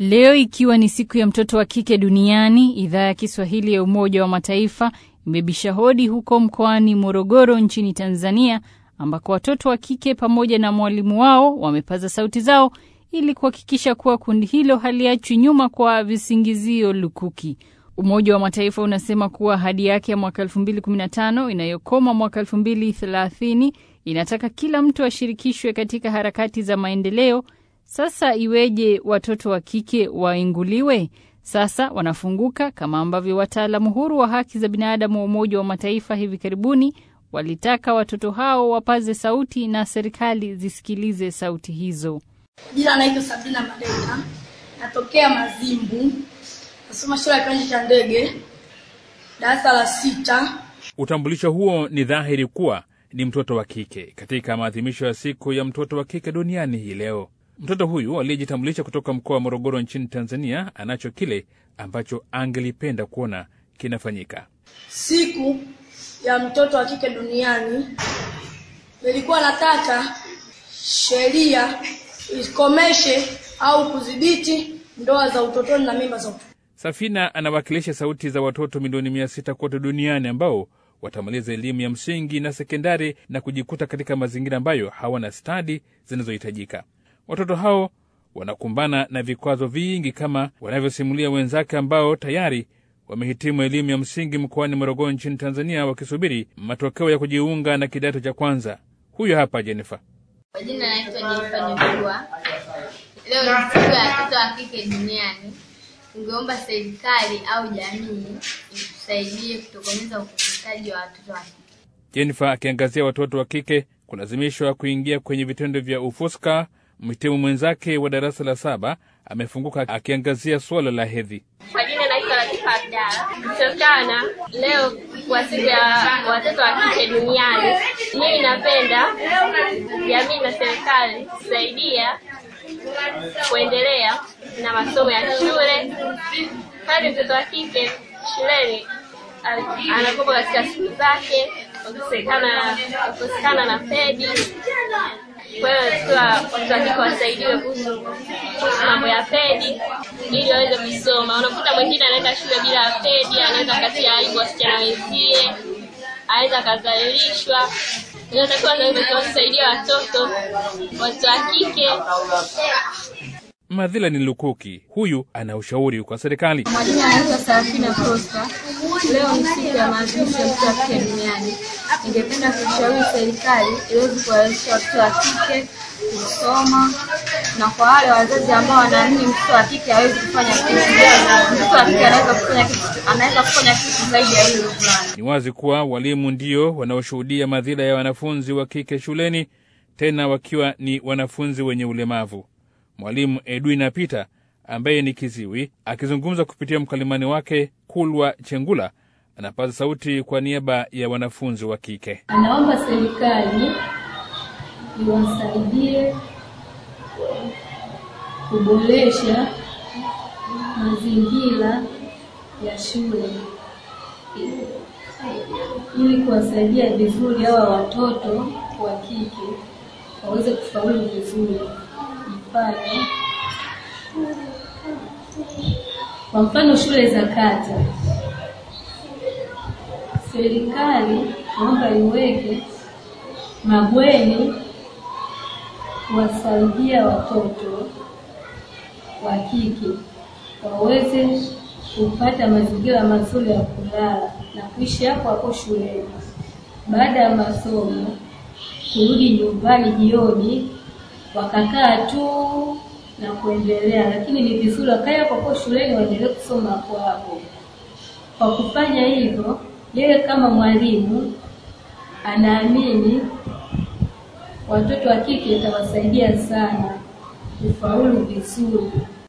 Leo ikiwa ni siku ya mtoto wa kike duniani, idhaa ya Kiswahili ya Umoja wa Mataifa imebisha hodi huko mkoani Morogoro nchini Tanzania, ambako watoto wa kike pamoja na mwalimu wao wamepaza sauti zao ili kuhakikisha kuwa kundi hilo haliachwi nyuma kwa visingizio lukuki. Umoja wa Mataifa unasema kuwa ahadi yake ya mwaka 2015 inayokoma mwaka 2030 inataka kila mtu ashirikishwe katika harakati za maendeleo. Sasa iweje watoto wa kike wainguliwe? Sasa wanafunguka kama ambavyo wataalamu huru wa haki za binadamu wa Umoja wa Mataifa hivi karibuni walitaka watoto hao wapaze sauti na serikali zisikilize sauti hizo. Jina naitwa Sabrina Madeka, natokea Mazimbu, nasoma shule ya kiwanja cha ndege, darasa la sita. Utambulisho huo ni dhahiri kuwa ni mtoto wa kike katika maadhimisho ya siku ya mtoto wa kike duniani hii leo. Mtoto huyu aliyejitambulisha kutoka mkoa wa Morogoro nchini Tanzania anacho kile ambacho angelipenda kuona kinafanyika. Siku ya mtoto wa kike duniani, nilikuwa nataka sheria ikomeshe au kudhibiti ndoa za utotoni na mimba za utotoni. Safina anawakilisha sauti za watoto milioni mia sita kote duniani ambao watamaliza elimu ya msingi na sekondari na kujikuta katika mazingira ambayo hawana stadi zinazohitajika. Watoto hao wanakumbana na vikwazo vingi kama wanavyosimulia wenzake ambao tayari wamehitimu elimu ya msingi mkoani Morogoro nchini Tanzania, wakisubiri matokeo ya kujiunga na kidato cha kwanza. Huyo hapa Jennifer. Kwa jina naitwa Jenifa Nyugua. Leo ni siku ya watoto wa kike duniani. Tungeomba serikali au jamii itusaidie kutokomeza ukeketaji wa watoto wa kike. Jennifer akiangazia watoto wa kike kulazimishwa kuingia kwenye vitendo vya ufuska. Mhitimu mwenzake wa darasa la saba amefunguka akiangazia suala la hedhi. Kwa jina naitwa Latifa Abdalla. Kutokana leo kwa siku ya watoto wa kike duniani, mimi napenda jamii na serikali kusaidia kuendelea na masomo ya shule. Pale mtoto wa kike shuleni anakopa katika siku zake, kukosekana na pedi. Kwa hiyo tukiwa watoto wa kike wasaidiwe kuhusu kuhusu mambo ya pedi ili waweze kusoma. Unakuta mwingine anaenda shule bila pedi, anaweza katia aibu wasichana wenzie, anaweza akadhalilishwa. Inatakiwa naweza tuwasaidia watoto watoto wa kike Madhila ni lukuki. Huyu ana ushauri kwa serikali. Majina anaitwa Sarafina Prosper. Leo ni siku ya maadhimisho ya mtoto wa kike duniani. Ningependa kushauri serikali iweze kuwawezesha watoto wa kike kusoma, na kwa wale wazazi ambao wanaamini mtoto wa kike hawezi kufanya kitu, mtoto wa kike anaweza kufanya kitu, anaweza kufanya kitu zaidi ya hilo fulani. Ni wazi kuwa walimu ndio wanaoshuhudia madhila ya wanafunzi wa kike shuleni, tena wakiwa ni wanafunzi wenye ulemavu. Mwalimu Edwina Peter ambaye ni kiziwi, akizungumza kupitia mkalimani wake Kulwa Chengula, anapaza sauti kwa niaba ya wanafunzi wa kike. Anaomba serikali iwasaidie kuboresha mazingira ya shule ili kuwasaidia vizuri hawa watoto wa kike waweze kufaulu vizuri. Mfano, kwa mfano shule za kata, serikali naomba iweke mabweni kuwasaidia watoto wa kike waweze kupata mazingira mazuri ya kulala na kuishi hapo hapo shuleni. Baada ya masomo kurudi nyumbani jioni, wakakaa tu na kuendelea, lakini ni vizuri wakae hapo hapo shuleni waendelee kusoma hapo hapo. Kwa kufanya hivyo, yeye kama mwalimu anaamini watoto wa kike itawasaidia sana kufaulu vizuri.